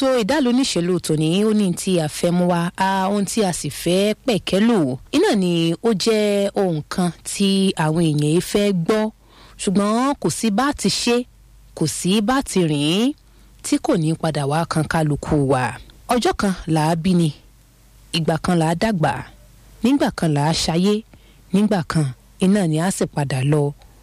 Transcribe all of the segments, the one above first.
ètò ìdálò oníṣèlú tòní ó ní tí a fẹ́ mú wa a ohun tí a sì fẹ́ pẹ̀kẹ́lò iná ni ó jẹ́ ohun kan tí àwọn èèyàn yìí fẹ́ gbọ́ ṣùgbọ́n kò sí bá ti ṣe kò sí bá ti rìn tí kò ní padà wá kan kálukú wa ọjọ́ kan là á bí ni ìgbà kan là á dàgbà nígbà kan là á ṣayé nígbà kan iná ni a sì padà lọ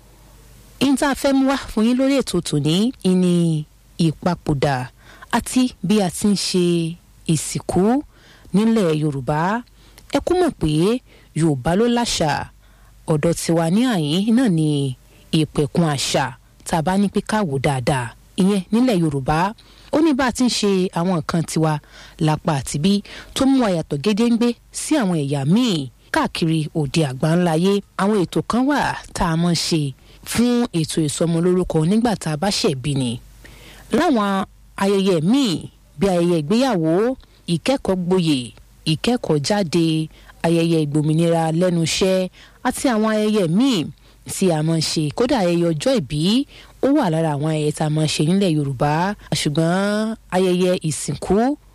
ihun tá a fẹ́ mú wá fún yín lórí ètò tòní ìní ìpapòdà àti bí a ti ń ṣe ìsìnkú nílẹ̀ yorùbá ẹ kú mọ̀ pé yorùbá ló láṣà ọ̀dọ̀ tiwa ní àyín náà ni ìpẹ̀kun àṣà tá a bá ní pé káwò dáadáa ìyẹn nílẹ̀ yorùbá ó ní bá a ti ń ṣe àwọn nǹkan tiwa lápá àtibí tó mú àyàtọ̀ gédéǹgbé sí àwọn ẹ̀yà míì káàkiri òde àgbáńláyé àwọn ètò kan wà tá a mọ̀ ṣe fún ètò ìsọmọlórúkọ nígbà tá a bá ṣẹ̀bí ni láwọn ayẹyẹ míì bí ayẹyẹ ìgbéyàwó ìkẹ́kọ̀ọ́ gboyè ìkẹ́kọ̀ọ́ jáde ayẹyẹ ìgbòmìnira lẹ́nu iṣẹ́ àti àwọn ayẹyẹ míì tí a máa ń ṣe kódà ayẹyẹ ọjọ́ ìbí ó wà lára àwọn ayẹyẹ tá a máa ń ṣe nílẹ̀ yorùbá ṣùgbọ́n ayẹyẹ ìsìnkú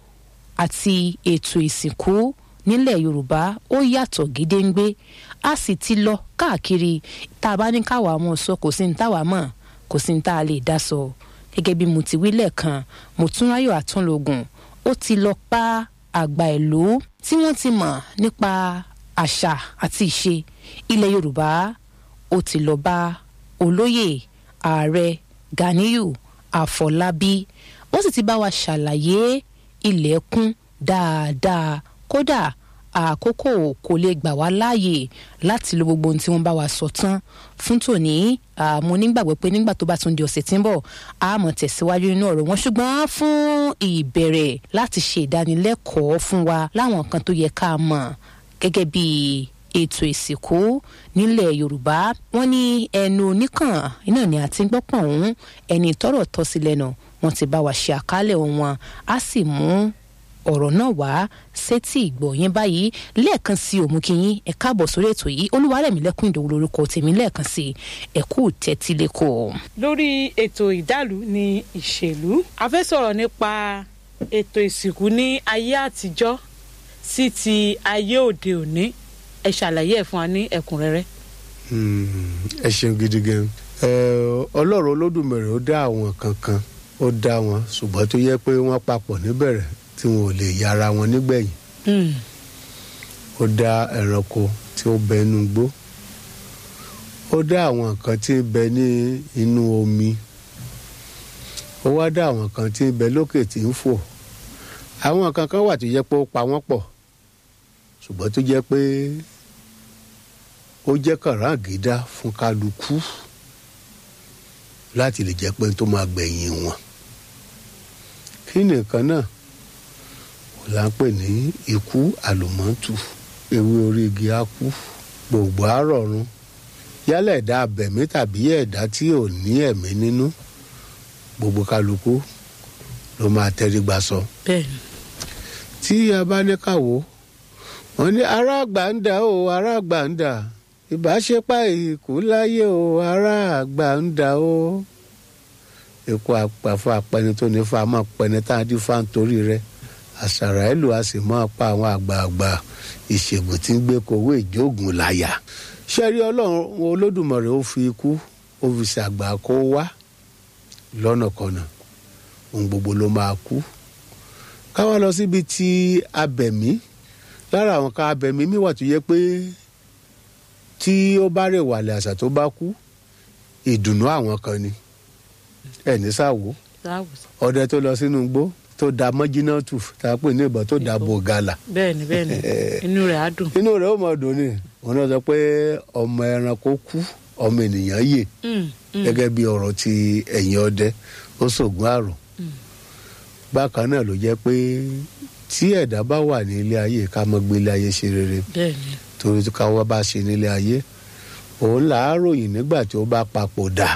àti ètò ìsìnkú nílẹ̀ yorùbá ó yàtọ̀ gédéǹgbé a sì ti lọ káàkiri tá a bá ní káwa mọ̀ sọ kò sí ní táwa mọ̀ kò sí ní tá a lè dá sọ gẹ́gẹ́ bí mo ti wí lẹ́ẹ̀kan Mọ́túnráyọ̀ Àtúnlógún ó ti lọ pa àgbà ìlú tí wọ́n ti mọ̀ nípa àṣà àti ìṣe ilẹ̀ yorùbá ó ti lọ bá olóyè ààrẹ Ganiyu Àfọlábí ó sì ti bá wa ṣàlàyé ilẹ̀kùn dáadáa kódà àkókò kò lè gbà wá láàyè láti lo gbogbo ohun tí wọ́n bá wa sọ tán fún tòní mo nígbàgbọ́ pé nígbà tó bá tún di ọ̀sẹ̀ tí ń bọ̀ a mọ̀ tẹ̀síwájú nínú ọ̀rọ̀ wọn ṣùgbọ́n fún ìbẹ̀rẹ̀ láti ṣe ìdánilẹ́kọ̀ọ́ fún wa láwọn nǹkan tó yẹ ká mọ̀ gẹ́gẹ́ bí ètò ìsìnkú nílẹ̀ yorùbá wọ́n ní ẹnu oníkàn iná ni àti gbọ́pọ̀ ọ̀hún ẹni tọ́rọ̀ tọ́ sí lẹ́nu wọ́n ti bá wa ṣe àkálẹ̀ wọn á sì mú ọ̀rọ̀ náà wá sétí ìgbọ̀nyẹn báyìí lẹ́ẹ̀kan sí òmùkíyín ẹ káàbọ̀ sórí ètò yìí olúwarẹ̀mílẹ́kùn ìdòwú lórúkọ tèmi lẹ́ẹ̀kan sí ẹ kú tẹ́tí lẹ́kọ̀ọ́. lórí ètò ìdálù ní ìṣèlú a fẹ́ sọ̀rọ̀ nípa ètò ìsìnkú ní ayé àtijọ́ sí ti ayé òde òní ẹ ṣàlàyé ẹ̀ fún wa ní ẹ̀kúnrẹ́rẹ́. ẹ ṣeun gidi gan ọlọ́run olódùmarè ó dá àwọn kankan ó dá wọn ṣùgbọ́n tó yẹ pé wọ́n papọ̀ níbẹ̀rẹ̀ tí wọn ò lè yára wọn nígbẹ̀yìn ó dá ẹranko tí ó bẹ inú igbó ó dá àwọn nǹkan tí ń bẹ ní inú omi ó wá dá àwọn nǹkan tí ń bẹ lókè tí ń fò àwọn nǹkan kan wà tó jẹ́ pé ó pa wọ́n pọ̀ ṣùgbọ́n tó jẹ́ pé ó jẹ́ kàràǹgídá fún kálukú láti lè jẹ́ pé tó máa gbẹ̀yìn wọn kí nìkan náà là ń pè ní ikú àlùmọ́tù ewé orí igi á kú gbogbo àrọ̀run yálà ẹ̀dá abẹ̀mí tàbí ẹ̀dá tí ò ní ẹ̀mí nínú gbogbo kálukú ló máa tẹrí gbà sọ. bẹ́ẹ̀ni. tí a bá ní káwo wọn ní ará àgbà ń dà o ará àgbà ń dà ìbáṣepá ìkú láyé o ará àgbà ń dà o ikú àpàfọ apẹni tó ní fa máa pẹni tá a dín fa nítorí rẹ̀ àṣàrà ìlú a sì máa pa àwọn àgbààgbà ìṣègùn tí ń gbé kowó ìjóògùn láyà ṣẹ́rí ọlọ́run olódùmarè ó fi ikú ó fi ṣàgbà kó wá lọ́nàkọnà ohun gbogbo ló máa kú káwá lọ síbi tí abẹ̀mí lára àwọn kan abẹ̀mí mi wà tó yẹ pé tí ó bá rẹ̀ wàlẹ̀ àṣà tó bá kú ìdùnnú àwọn kan ni ẹ̀ ní sáwó ọdẹ tó lọ sínú igbó tó da mọ́jínátù tá a pè ní ìbọn tó da bògàlà. bẹ́ẹ̀ni bẹ́ẹ̀ni inú rẹ̀ á dùn. inú rẹ̀ ó mọ dùn ni wọn náà sọ pé ọmọ ẹranko kú ọmọ ènìyàn yè gẹ́gẹ́ bí ọ̀rọ̀ ti ẹ̀yìn ọdẹ ó ṣògùn àrùn. bákan náà ló jẹ́ pé tí ẹ̀dá bá wà ní ilé ayé ká mọ́ gbé ilé ayé ṣe rere torí ká wá bá ṣe nílé ayé òun là á ròyìn nígbà tí ó bá papòdà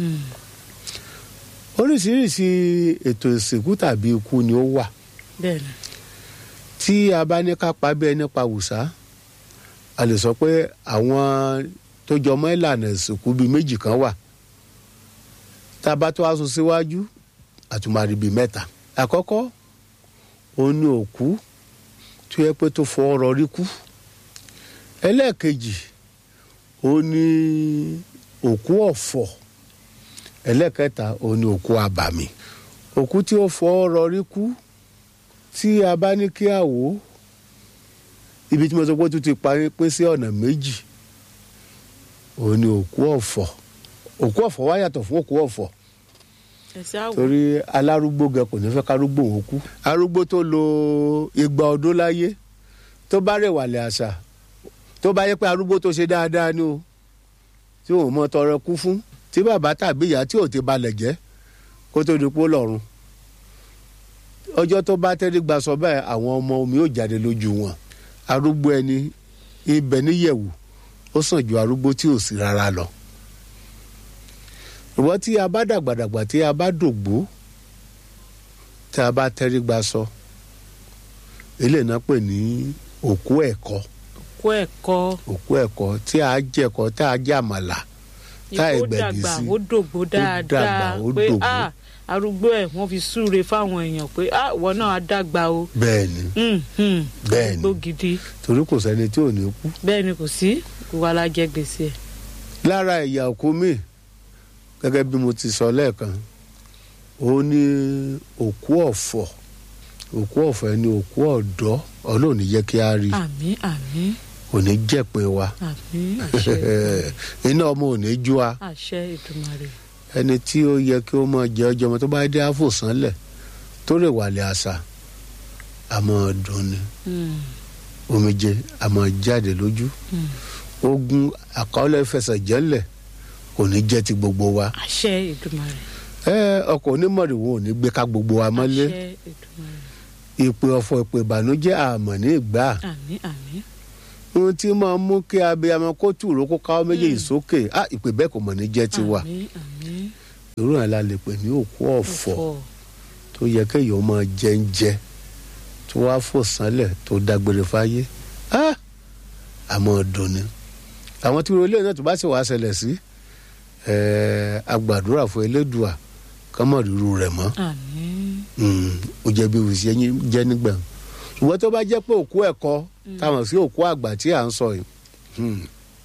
oríṣiríṣi ètò ìsìnkú tàbí ikú ni ó wà bẹ́ẹ̀ni. tí a bá ní ká pa bí ẹni pa wùsá a lè sọ pé àwọn tó jọmọ́ ìlànà ìsìnkú bíi méjì kan wà tá a bá tó wá sún síwájú àtúmọ̀rí bíi mẹ́ta àkọ́kọ́ òun ni òkú tó yẹ pé tó fọ ọrọ̀ rí kú ẹlẹ́ẹ̀kejì òun ni òkú ọ̀fọ̀ ẹlẹ́ẹ̀kẹta òun ni òkú abàmì òkú tí ó fọ ọrọ̀ rí kú tí a bá ní kí a wò ó ibi tí mo sọ pé ó tún ti parí pín sí ọ̀nà méjì òun ni òkú ọ̀fọ̀ òkú ọ̀fọ̀ wá yàtọ̀ fún òkú ọ̀fọ̀ ẹsẹ àwọ torí alárúgbó gẹ kò ní fẹ́ kárúgbó òun kú arúgbó tó lo igba ọdún láyé tó bá rẹ̀wàlẹ̀ àṣà tó bá yẹ pé arúgbó tó ṣe dáadáa ni o tí òun mọ tọrọ kú fún tí bàbá tàbí ìyá tí ò ti balẹ̀ jẹ́ kó tó di pé ó lọ́run ọjọ́ tó bá tẹ́rí gba sọ bẹ́ẹ̀ àwọn ọmọ omi ò jáde lójú wọn arúgbó ẹni ibẹ̀ níyẹ̀wò ó sàn ju arúgbó tí ò sí rárá lọ ìwọ tí a bá dàgbàdàgbà tí a bá dògbó tí a bá tẹ́rí gba sọ eléyìí náà pè ní òkú ẹ̀kọ́ kó ẹ̀kọ́ òkú ẹ̀kọ́ tí a jẹ̀kọ́ tá a jẹ àmàlà tá a ó ẹgbẹ̀bí dàgbà sí ó dògbó dàgbà, dáadáa ó pé dògbó. ah arúgbó ẹ̀ wọ́n fi súre fáwọn èèyàn pé ah ìwọ náà á dàgbà o bẹ́ẹ̀ ni Hmm, hmm. Bẹ́ẹ̀ ni. arúgbó gidi torí kò sẹ́ni tí ò ní kú bẹ́ẹ̀ ni kò sí gbogbo alájẹ gbèsè ẹ̀ lára ẹ̀yà òkú mi gẹ́gẹ́ bí mo ti sọ lẹ́ẹ̀kan ó ní òkú ọ̀fọ̀ òkú ọ̀fọ̀ ẹni òkú ọ̀dọ́ ọlọ́run ní jẹ́ kí a rí àmín àmín kò ní jẹ̀pin wa àmín àṣẹ iná ọmọ ò ní jú wa àṣẹ Èdùmàrè ẹni tí ó yẹ kí ó máa jẹ ọjọ́ ọmọ tó bá dé àfòsánlẹ̀ tó rè wàlẹ̀ àṣà àmọ́ dùn ni Hmm, omijé àmọ́ jáde lójú hmm. ogun àkọọ́lẹ̀ fẹsẹ̀ jẹ́lẹ̀ kò ní jẹ́ ti gbogbo wa àṣẹ Èdùmàrè ẹ ọkọ̀ onímọ̀rìwò ò ní gbé ká gbogbo wa mọ́lé àṣẹ Èdùmàrè ìpè ọ̀fọ̀ ìpè ìbànújẹ́ àmọ̀ ní ìgbà àmín àmín ohun tí máa mú kí abiyamọ kó tùró kó káwọ́ méjèèjì sókè á ìpè bẹ́ẹ̀ kò mọ̀ ní jẹ́ tiwa àmín àmín irú ẹ̀ la lè pè ní òkú ọ̀fọ̀ ọ̀fọ̀ tó yẹ kéèyàn máa jẹ ń jẹ tó wá fò sánlẹ̀ tó dágbére fáyé á àmọ́ dùn ni àwọn tí ilé náà tó bá sì wá ṣẹlẹ̀ sí ẹ̀ẹ́ agbàdúrà fún elédùà kọ́mọ̀ ríru rẹ̀ mọ́ àmín Mm, ó jẹ́ bí òṣìṣẹ́ yín jẹ́ nígbà ṣùgbọ́n tó bá jẹ́ pé òkú ẹ̀kọ́ táwọn sí òkú àgbà tí à ń sọ yìí hmm,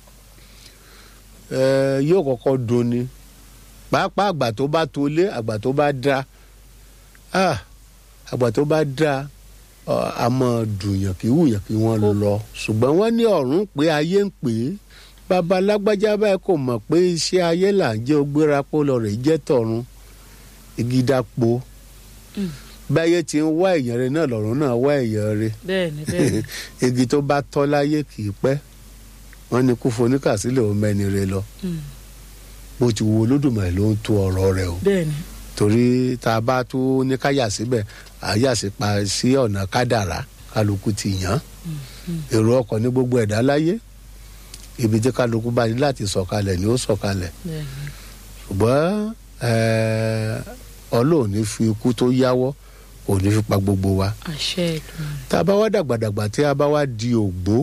eh, yóò kọ́kọ́ dunni pàápàá àgbà tó bá tolé àgbà tó bá dá ah, àgbà tó bá dá ọ, a máa dùnyàn kí wùyàn kí wọ́n lọ ṣùgbọ́n wọ́n ní ọ̀run pé ayé ń pè é bàbá lágbájá báyìí kò mọ̀ pé iṣẹ́ ayé là ń jẹ́ ògbéra pọ̀ lọ rẹ̀ jẹ́ tọ̀run igi dápò Mm. báyé ti ń wá èèyàn rẹ náà lọ́run náà wá èèyàn rẹ bẹ́ẹ̀ ni bẹ́ẹ̀ ni igi tó bá tọ́ láyé kì í pẹ́ wọ́n ní kú foníkàsílẹ̀ ó mẹ́ni rẹ lọ Hmm, bó ti wo olódùmarè ló ń tó ọ̀rọ̀ rẹ o bẹ́ẹ̀ ni torí tá a bá tó ní ká yà síbẹ̀ à yà sí pa sí ọ̀nà kádàrá kálukú ti yàn Hmm, hmm. èrò ọkọ̀ ní gbogbo ẹ̀dá láyé ibi tí kálukú bá ní láti sọ̀kalẹ̀ ni ó sọ̀kalẹ̀ bẹ́ẹ̀ ni ṣùgbọ́n ẹ̀ẹ́, ọlọ́run ní fi ikú tó yáwọ́ kò ní fi pa gbogbo wa àṣẹ Èdùmàrè tá a bá wá dàgbàdàgbà tí a bá wá di ògbó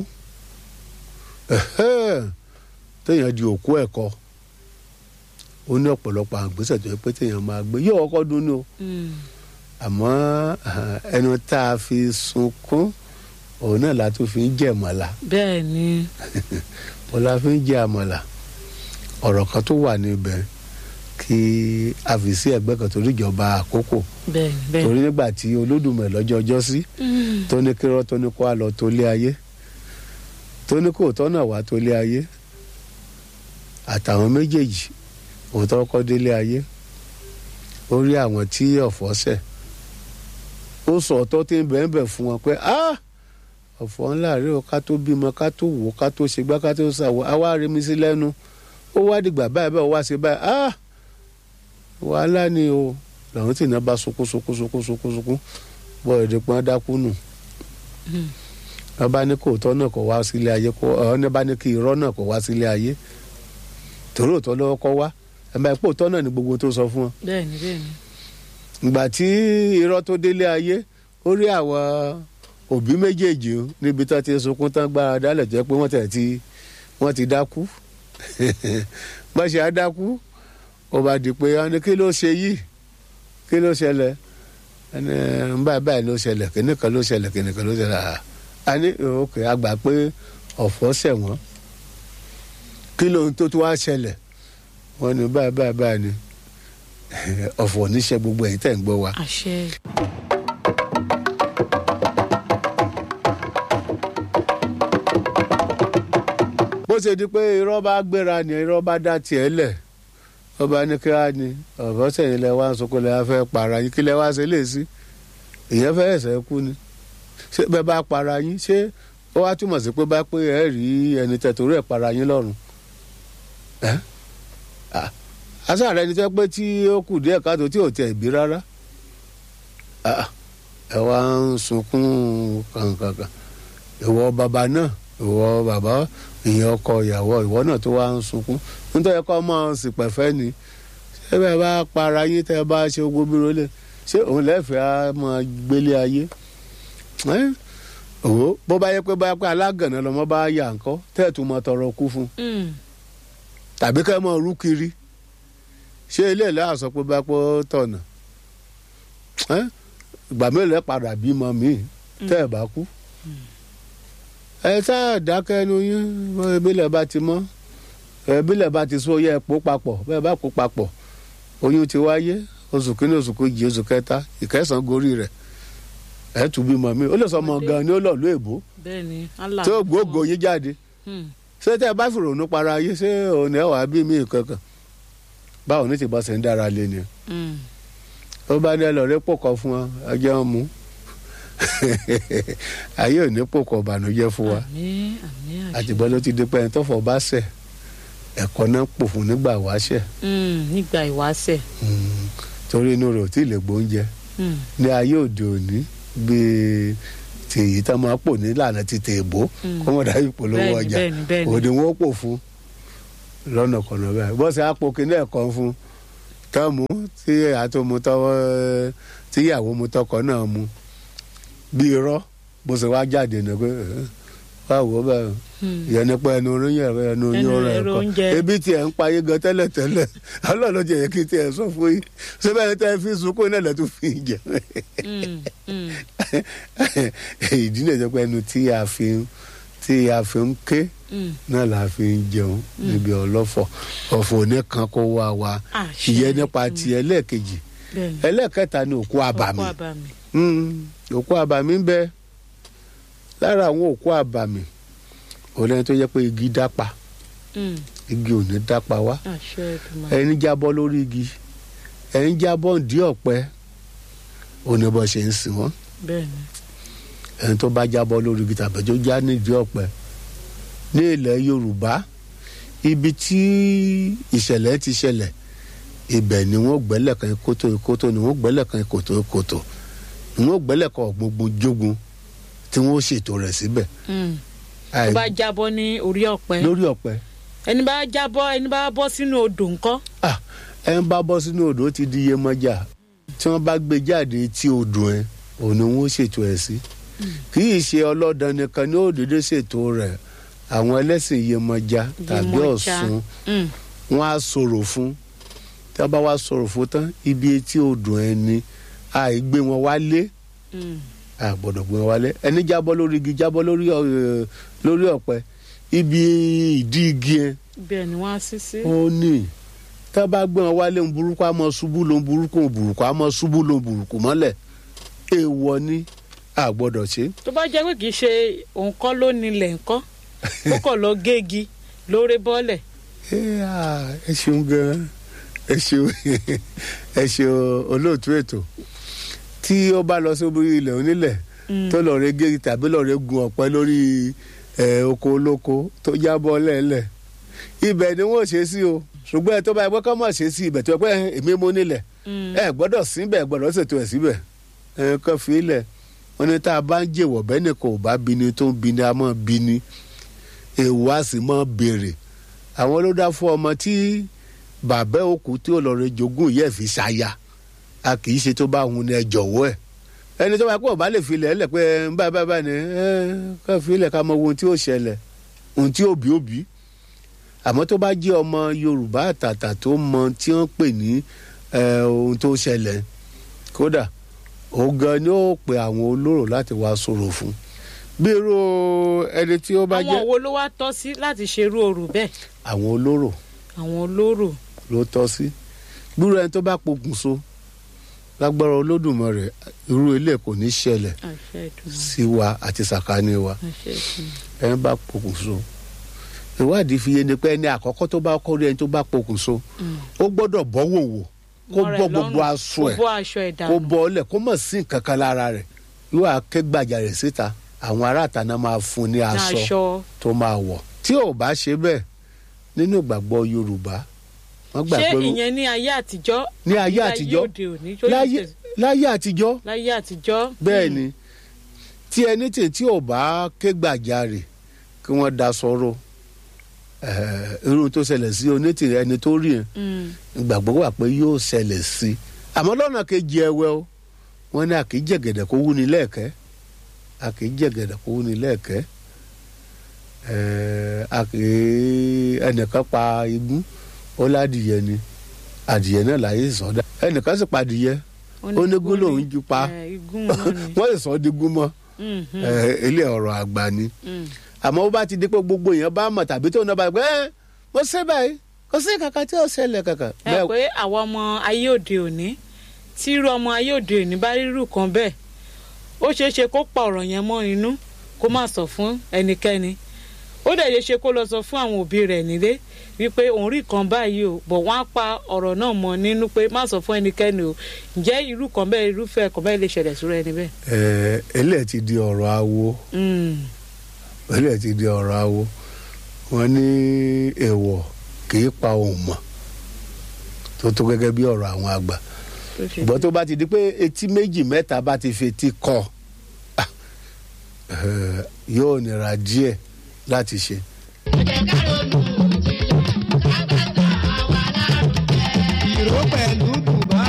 ẹ̀hẹ́, téèyàn di òkú ẹ̀kọ́ ó ní ọ̀pọ̀lọpọ̀ àgbésẹ̀ tó yẹ pé téèyàn máa gbé yóò kọ́kọ́ dún ní o Hmm, àmọ́ eh, ẹnu tá a fi sunkún òun náà la tún fi ń jẹ àmàlà bẹ́ẹ̀ ni òun la fi ń jẹ àmàlà ọ̀rọ̀ kan tó wà níbẹ̀ kí a fi sí ẹgbẹ́ kan torí ìjọba àkókò bẹ́ẹ̀ ni bẹ́ẹ̀ torí ni nígbà tí olódùmarè lọ́jọ́ ọjọ́ sí Hmm, tó ní kírọ́ tó ní kó a lọ tó lé ayé tó ní kó tọ́ náà wá tó lé ayé àtàwọn méjèèjì òótọ́ kọ́ délé ayé ó rí àwọn tí ọ̀fọ̀ ṣẹ̀ ó sọ ọ̀tọ̀ tí ń bẹ̀ẹ́ bẹ̀ fún wọn pé ah ọ̀fọ̀ ńlá rí o ká tó bímọ ká tó wò ká tó ṣe gbá ká tó ṣàwọ̀ á wá rí mi sí lẹ́nu ó wá dìgbà báyìí báyìí ó wá ṣe báyìí ah wàhálà ni o làwọn tí iná bá sunkún sunkún sunkún sunkún sunkún bọ́ èdè pọ́n dákú nù hmm. wọ́n bá ní kó òótọ́ náà kó wá sílé ayé kó ọ̀hún bá ní kí irọ́ náà kó wá sílé ayé torí òótọ́ lọ́wọ́ kọ́ wá ẹ̀ máa pé òótọ́ náà ni gbogbo tó sọ fún wọn. bẹ́ẹ̀ ni bẹ́ẹ̀ ni ìgbà tí irọ́ tó délé ayé ó rí àwọn òbí méjèèjì o níbi tó ti sunkún tán gbára dálẹ̀ tó yẹ pé wọ́n tẹ̀ ti wọ́n ti dákú bá ṣe á dákú ó bá di pé wọ́n ní kí ló ṣe yìí kí ló ṣẹlẹ̀ ẹni báyìí báyìí ló ṣẹlẹ̀ kíní kan ló ṣẹlẹ̀ kíní kan ló ṣẹlẹ̀ à á ní òkè àgbà pé ọ̀fọ̀ ṣẹ̀wọ̀n kí lóhun tó tún wá ṣẹlẹ̀ wọ́n ní báyìí báyìí báyìí ni ọ̀fọ̀ níṣẹ́ gbogbo ẹ̀yin tẹ̀ ń gbọ́ wa. àṣẹ. bó ṣe di pé irọ́ bá gbéra ni irọ́ bá dá tiẹ̀ lẹ̀ ọba ní kí á ní ọ̀fọ̀ sẹ́yìn lẹ wá ń sọ pé lẹ wá fẹ́ para yín kí lẹ wá ṣe lè sí ìyẹn fẹ́ ẹ̀sẹ̀ kú ni ṣé bẹ́ẹ̀ bá para yín ṣé ó wá túmọ̀ sí pé bá pé ẹ rí ẹni tẹ̀tòrí ẹ̀ para yín lọ́rùn ẹ́ asáàrẹ ẹni tẹ́ pé tí ó kù díẹ̀ káàtó tí ò tẹ̀ bí rárá Ah, ẹ wá ń sunkún kankankan ìwọ bàbá náà ìwọ bàbá ìyẹn ọkọ ìyàwó ìwọ náà tó wá ń sunkún nítorí kọ́ mọ́ sípẹ̀fẹ́ ni ṣé bẹ́ẹ̀ bá para yín tẹ́ bá ṣe gbogbo bí rólẹ̀ ṣé òun lẹ́fẹ̀ẹ́ á máa gbélé ayé ẹ́ òwò bó bá yẹ pé bá yẹ pé alágànná lọmọ bá yà ńkọ́ tẹ́ẹ̀tù mọ tọrọ kú fún Mm. tàbí kẹ́ mọ rú kiri ṣé ilé ìlú àsọ pé bá pọ́ tọ̀nà ẹ́ ìgbà mélòó ẹ padà bímọ míì tẹ́ ẹ bá kú ẹ sáà dákẹ́ ẹnu yín ìbílẹ̀ bá ti mọ́ ìbílẹ̀ bá ti sọ yẹ pò papọ̀ bẹ́ẹ̀ bá pò papọ̀ oyún ti wáyé oṣù kínní oṣù kejì oṣù kẹta ìkẹsàn-án gorí rẹ̀ ẹ tún bímọ míì ó lè sọ ọmọ gan ni ó lọ lú èbó bẹ́ẹ̀ ni Allah. tí ó gbóògò yín jáde Mm. ṣé tẹ́ ẹ bá fìrònú para yín ṣé òun ẹ̀ wà bí mí kankan báwo ní ti bọ́ sẹ́ ń dára lé ni Mm. ó bá ní ẹlọ́rẹ́ pòkọ́ fún ọ ẹjẹ́ wọn mú ayé ò ní pòkọ́ ìbànújẹ́ fún wa àmín àmín àṣẹ. àtìgbọ́ ló ti di pé ẹni tó fọ́ bá ṣẹ̀ ẹ̀kọ́ náà pò fún nígbà wáṣẹ̀ Mm. nígbà ìwáṣẹ̀. Mm, torí inú rẹ̀ ò tí ì lè gbóúnjẹ Mm. ní ayé òde òní bíi ti èyí tá máa pò nílànà ti tèèbó Mm. kọ́mọ̀dá ìpolówó bẹ́ẹ̀ni ọjà bẹ́ẹ̀ni bẹ́ẹ̀ni. òde wọn ó pò fún lọ́nà kọ̀nà bẹ́ẹ̀ bọ́sẹ̀ àpò kínní ẹ̀kọ́ fún tọ́mù tí àtòmù tọwọ́ tí ìyàwó mu tọkọ náà mu bí irọ́ bó ṣe wá jáde ní pé "Eh, wá wò ó bẹ́ẹ̀ Mm. ìyẹn ní pé ẹnu orin yẹn ẹnu oyin Ẹnu ọ̀rọ̀ ẹ̀rọ ẹ̀kọ́ oúnjẹ. ebi tiẹ̀ ń payé gan tẹ́lẹ̀ tẹ́lẹ̀ ọlọ́run ló jẹ́ yẹ kí tiẹ̀ sọ fún yín ṣé bẹ́ẹ̀ tẹ́ fi sunkún náà lẹ́tọ́ fi ń jẹ Mm. Mm. ìdí nìyẹn pé ẹnu tí a fi ń tí a fi ń ké Mm. náà la fi ń jẹun níbi ọlọ́fọ̀ ọ̀fọ̀ oníkan kó wá wa Àṣẹ. ìyẹn nípa ti ẹlẹ́ẹ̀kejì bẹ́ẹ̀ni. ẹlẹ́ẹ̀kẹta ni òkú àbàmì ọkọ àbàmì. Mm, òkú àbàmì ń bẹ lára àwọn òkú àbàmì òlẹ́ni tó yẹ pé igi dápa Mm. igi ò ní dápa wá àṣẹ ìdùnnú. ẹni jábọ́ lórí igi ẹni jábọ́ ǹdí ọ̀pẹ òní bọ́ ṣe ń sìn wọ́n bẹ́ẹ̀ni. ẹni tó bá jábọ́ lórí igi tàbí tó já nídìí ọ̀pẹ ní ilẹ̀ yorùbá ibi tí ìṣẹ̀lẹ̀ ti ṣẹlẹ̀ ibẹ̀ ni wọ́n gbẹ́lẹ̀ kan kótó kótó ni wọ́n gbẹ́lẹ̀ kan kòtó kòtó ni wọ́n gbẹ́lẹ̀ kan gbogbo jogun tí wọ́n ṣètò rẹ̀ síbẹ̀ Mm. tó Àì- bá jábọ́ ní orí ọ̀pẹ. lórí ọ̀pẹ ẹni bá jábọ́ ẹni bá bọ́ sínú odò ńkọ́. ah ẹ ń bá bọ́ sínú odò ó ti di iyemọja tí wọ́n bá gbé jáde tí odò ẹ òun ni wọ́n ṣètò ẹ̀ sí kì í ṣe ọlọ́dàn nìkan ní òdòdó ṣètò rẹ̀ àwọn ẹlẹ́sìn iyemọja tàbí Iyemọja. ọ̀ṣun Mm. wọ́n á sọ̀rọ̀ fún tí wọ́n bá wá sọ̀rọ̀ fún tán ibi etí odò ẹ ni àìgbé wọn wálé Mm. a gbọ́dọ̀ gbé wọn wálé ẹni jábọ́ lórí igi jábọ́ lórí ọ- lórí ọ̀pẹ ibi ìdí igi yẹn bẹ́ẹ̀ ni wọ́n á sí sí. ó ní tá a bá gbé wọn wálé ń burúkú àmọ́ ṣubú ló ń burúkú ń burúkú àmọ́ ṣubú ló ń burúkú mọ́lẹ̀ èèwọ̀ ni a gbọ́dọ̀ ṣe. tó bá jẹ́ pé kì í ṣe òun kọ́ ló nílẹ̀ ńkọ́ ó kọ̀ lọ gégi lórí bọ́ọ̀lẹ̀. ẹ à, ẹ ṣeun gan ẹ ṣeun ẹ ṣeun olóòtú ètò tí ó bá lọ sórí ilẹ̀ onílẹ̀ Mm. tó lọ rẹ gé tàbí lọ rẹ gun ọ̀pẹ lórí ẹ, oko olóko tó jábọ́ lẹ́lẹ̀ ibẹ̀ ni wọ́n ṣe sí o ṣùgbọ́n ẹ tó bá yẹ pé kọ́ mọ̀ ṣe sí ibẹ̀ tó yẹ pé èmi mú nílẹ̀ Mm. ẹ gbọ́dọ̀ síbẹ̀ gbọ́dọ̀ ṣètò ẹ̀ síbẹ̀ ẹ kàn fi ilẹ̀ wọn ni tá a bá ń jèwọ̀ bẹ́ẹ̀ nìkan ò bá bini tó ń bini a máa bini èèwọ̀ a sì máa béèrè àwọn ló dá fún ọmọ tí bàbá òkú tí ó lọ rẹ jogún yẹ fi ṣaya a kì í ṣe tó bá hun ni ẹ jọ̀wọ́ ẹ̀ ẹni tó bá pọ̀ bá lè fi ilẹ̀ ẹlẹ̀ pé ẹ, báyìí báyìí báyìí ni ẹ kàn fi ilẹ̀ ká mọ ohun tí ó ṣẹlẹ̀ ohun tí òbí òbí àmọ́ tó bá jẹ́ ọmọ yorùbá àtàtà tó mọ tí wọ́n pè ní ẹ, ohun tó ṣẹlẹ̀ kódà òun gan ni ó pe àwọn olóró láti wá sọ̀rọ̀ fún bí irú ẹni tí ó bá àwọn jẹ́ wo ló wá tọ́ sí láti ṣerú orò bẹ́ẹ̀ àwọn olóró àwọn olóró ló tọ́ sí gbúrò ẹni tó bá pokùnso lágbára olódùmarè irú ilé kò ní ṣẹlẹ̀ àṣẹ ìdùnnú sí wa àti sàkání wa àṣẹ ìdùnnú ẹni bá pokùnso ìwádìí fi yé ni pé ẹni àkọ́kọ́ tó bá kọ́ rí ẹni tó bá pokùnso ó gbọ́dọ̀ bọ́ wòwò kó Mọ́ra ẹ̀ bọ́ gbogbo lọ́rùn, aṣọ ẹ̀ kó bọ́ aṣọ ẹ̀ kó dànù bọ́ ọ́lẹ̀ kó mọ̀ sí nǹkan kan lára rẹ̀ yóò wá ké gbàjarè síta àwọn aráàta náà máa fún un ní ní aṣọ aṣọ tó máa wọ̀ tí ò bá ṣe bẹ́ẹ̀ nínú ìgbàgbọ́ yorùbá wọ́n gbà ṣé pé ìyẹn ní ayé àtijọ́ Ní ayé àbí àtijọ́? òde òní tó yẹ láyé tẹ̀sí- láyé àtijọ́ láyé àtijọ́ bẹ́ẹ̀ Hmm. ni tí ẹni tí tí ò bá ké gbàjarè kí wọ́n da sọ̀rọ̀ irun tó ṣẹlẹ̀ sí onítìrẹ ẹni tó rí yẹn Hmm. ìgbàgbọ́ wà pé yóò ṣẹlẹ̀ sí i àmọ́ lọ́nà kejì ẹ̀wẹ̀ o wọ́n ní àkì í jẹ̀gẹ̀dẹ̀ kó wúni lẹ́ẹ̀kẹ́ àkì í jẹ̀gẹ̀dẹ̀ kó wúni lẹ́ẹ̀kẹ́ ẹ̀ẹ́, àkì í ẹnìkan pa igún ó ládìyẹ ni adìyẹ náà láyé sọdá ẹnìkan sì pa adìyẹ ó ní gún lòún ju pa Eh, igún náà ni wọ́n sì sọ ọ́ di gún mọ́ Hmm, hmm, ẹ̀, ilé ọ̀rọ̀ àgbà ni hmm. àmọ́ ó bá ti di pé gbogbo èèyàn bá mọ̀ tàbí tó náà bá gbé ẹ́ mo ṣe báyìí kò sí kankan tí ó ṣẹlẹ̀ kankan. ẹ pé àwọn ọmọ ayé òde òní tí irú ọmọ ayé òde òní bá rírù kan bẹ́ẹ̀ ó ṣeé ṣe kó pa ọ̀rọ̀ yẹn mọ́ inú kó má sọ fún ẹnikẹ́ni ó dẹ̀ ṣeé ṣe kó lọ sọ fún àwọn òbí rẹ̀ nílé wípé òun rí kan báyìí o bọ̀ wọ́n á pa ọ̀rọ̀ náà mọ́ nínú pé má sọ fún ẹnikẹ́ni o ǹjẹ́ irú kan bẹ́ẹ̀ irúfẹ́ kan bẹ́ẹ̀ lè ṣẹlẹ̀ sórí ẹni bẹ́ẹ̀. ẹ eléyìí ti di ọ̀rọ̀ awo Mm, eléyìí ti di ọ̀rọ̀ awo wọ́n ní èèwọ̀ kì í pa òun mọ̀ tó tó gẹ́gẹ́ bí ọ̀rọ̀ àwọn àgbà tó ṣe ṣùgbọ́n tó bá ti di pé etí méjì mẹ́ta bá ti fetí kọ ah, eh, yóò nira díẹ̀ láti ṣe. ìró pẹ̀lú bùbá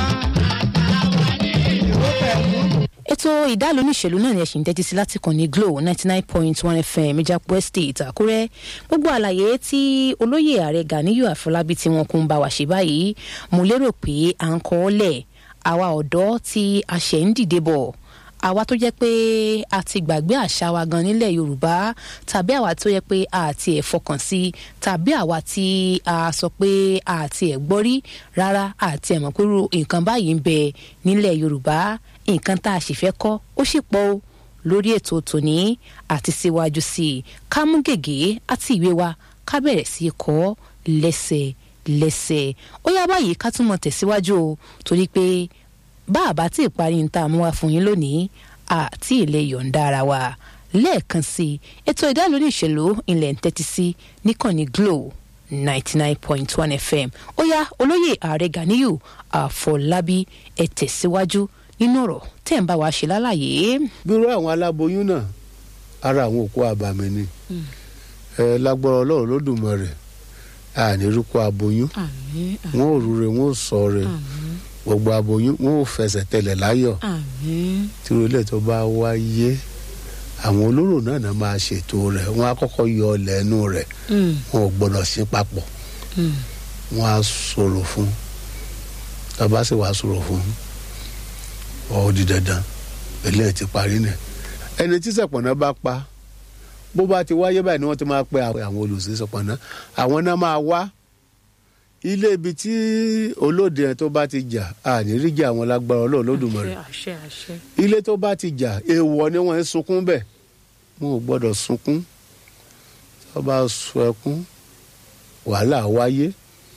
ìró pẹ̀lú ètò ìdálò oníṣèlú náà ni ẹ ṣì ń tẹ́tí sí láti kàn ní glo ninety nine point one fm ìjàpọ̀ estate àkúrẹ́ gbogbo àlàyé tí olóyè ààrẹ ganiyu àfọlábí tí wọn kún ń bá wa ṣe báyìí mo lérò pé à ń kọ́ ọ́ lẹ̀ àwa ọ̀dọ́ tí a ṣẹ̀ ń dìde bọ̀ àwa tó jẹ́ pé a ti gbàgbé àṣà wa gan nílẹ̀ yorùbá tàbí àwa tó yẹ pé a ti ẹ̀ fọkàn sí tàbí àwa tí a sọ pé a ti ẹ̀ gbọ́ rí rárá àti ẹ̀ mọ̀ pé irú nǹkan báyìí ń bẹ nílẹ̀ yorùbá nǹkan tá a sì fẹ́ kọ́ ó sì pọ̀ o lórí ètò tòní àti síwájú sí i ká mú gègé àti ìwé wa ká bẹ̀rẹ̀ sí í kọ́ lẹ́sẹ̀ lẹ́sẹ̀ ó yá báyìí ká tún mọ̀ tẹ̀síwájú o torí pé bá a bá tí ì parí ní tá a mú wá fún yín lónìí àti ilé yọ̀ǹda ara wa lẹ́ẹ̀kan sí i ètò ìdálórí ìṣèlú ilẹ̀ ń tẹ́tí sí níkànnì glo ninety nine point one fm ó yá olóyè ààrẹ ganiyu àfọlábí ẹ tẹ̀síwájú nínú ọ̀rọ̀ tẹ̀ ń bá wa ṣe lálàyé. bírú àwọn aláboyún náà ara àwọn òkú àbàmì ni ẹ lágbára ọlọ́run lódùmarè ànírúkọ aboyún àmín wọn ò rúre wọn ò sọ rẹ àmín gbogbo aboyún wọn ò fẹsẹ̀ tẹlẹ̀ láyọ̀ àmín tí ilé tó bá wáyé àwọn olóró náà náà máa ṣètò rẹ̀ wọn á kọ́kọ́ yọ ọlẹ̀ ẹnu rẹ̀ Mm, wọn ò gbọ́dọ̀ sí papọ̀ mm. wọn á sọ̀rọ̀ fún tàbá sì wàá sọ̀rọ̀ fún ọ di dandan eléyìí ti parí nẹ ẹni tí sọpọnà bá pa bó bá ti wáyé báyìí ni wọ́n ti máa pe àwọn olùsí sọpọnà àwọn náà máa wá ilé ibi tí olóde yẹn tó bá ti jà àníríjà àwọn lágbára Ọlọ́run lódùmarè àṣẹ àṣẹ àṣẹ. ilé tó bá ti jà èèwọ̀ ni wọ́n ń sunkún bẹ́ẹ̀ wọn ò gbọ́dọ̀ sunkún tó bá sun ẹkún wàhálà wáyé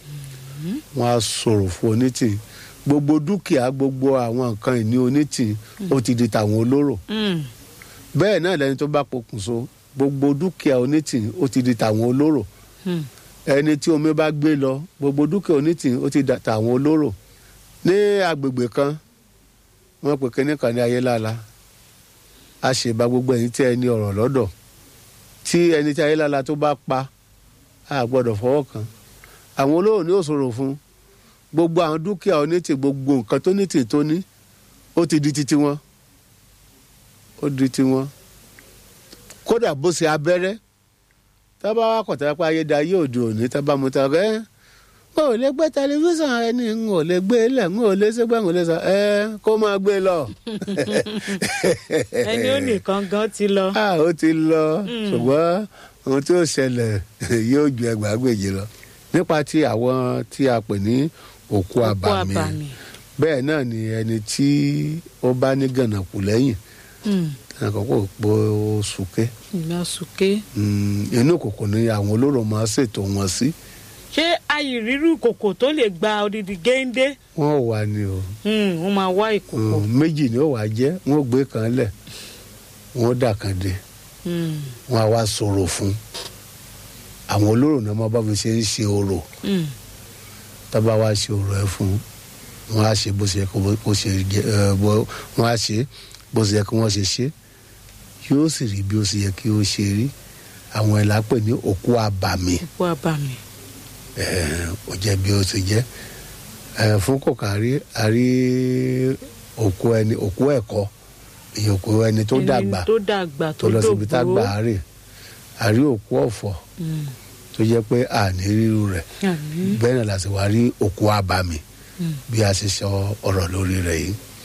wọn á sọ̀rọ̀ fún onítìí gbogbo dúkìá gbogbo àwọn nǹkan ìní onítìí ó ti di tàwọn olóró Mm, bẹ́ẹ̀ náà lẹni tó bá pokùnso gbogbo dúkìá onítìí ó ti di tàwọn olóró mm. ẹni tí omi bá gbé lọ gbogbo dúkìá onítìí ó ti da tàwọn olóró ní agbègbè kan wọ́n pè kínní kan ní ayélála a ṣèbá gbogbo ẹni tí ẹni ọ̀rọ̀ lọ́dọ̀ tí ẹni tí ayélála tó bá pa a gbọ́dọ̀ fọwọ́ kàn àwọn olóró ní òṣòro fún gbogbo àwọn dúkìá onítìí gbogbo nǹkan tó nítìí tó ní ó ti di titi wọn ó di tiwọn kódà bó ṣe abẹ́rẹ́ tábà wà kọ̀tà pé ayédáyé òde òní tábà mú ta ẹ́ n ò lè gbé tẹlifíṣàn ẹni n ò lè gbé lẹ̀ n ò lè ṣègbè n ò lè sọ ẹ kó máa gbé lọ. ẹni ó nìkan gan ti lọ. a ó ti lọ ṣùgbọ́n ohun tí ó ṣẹlẹ̀ yóò ju ẹgbàágbèje lọ nípa ti àwọn tí a pè ní òkú òkú àbàmì àbàmì. bẹ́ẹ̀ náà ni ẹni tí ó bá ní gànàkù lẹ́yìn Mm, àkọ́kọ́ pọ̀ sùkẹ́ ìgbà sùké. inú kòkò ni àwọn olóró máa ṣètò wọn sí ṣé ayìrírú ìkòkò tó lè gba odidi géńdé wọn ò wà ní o Mm, wọ́n máa wá ìkòkò. Mm, méjì ni ó wà jẹ́ wọn ò gbé kan lẹ̀ wọn ó dà kan dé Mm, wọn á wá sọ̀rọ̀ fún àwọn olóró náà máa bá fi ṣe ń ṣe orò mm, tábà wá ṣe orò ẹ fún wọn á ṣe bó ṣe yẹ kó bó ṣe jẹ ẹ bó wọn á ṣe bó ṣe yẹ kí wọn ṣe ṣe yóò sì rí bí ó ṣe yẹ kí ó ṣe rí àwọn ẹ̀ lápè ní òkú àbàmì òkú àbàmì. ẹ̀, ó jẹ́ bí ó ṣe jẹ́ ẹ̀, fún kòkárí àrí òkú ẹni òkú ẹ̀kọ́ ìyẹn òkú ẹni tó Ẹni dàgbà tó dàgbà tó lọ síbi tá dògbó. gbà á rè àrí òkú ọ̀fọ̀ Mm, tó jẹ́ pé àní ríru rẹ̀ àmín. bẹ́ẹ̀ náà la sì wá rí òkú àbàmì Mm. bí a ṣe sọ ọ̀rọ̀ lórí rẹ̀ yìí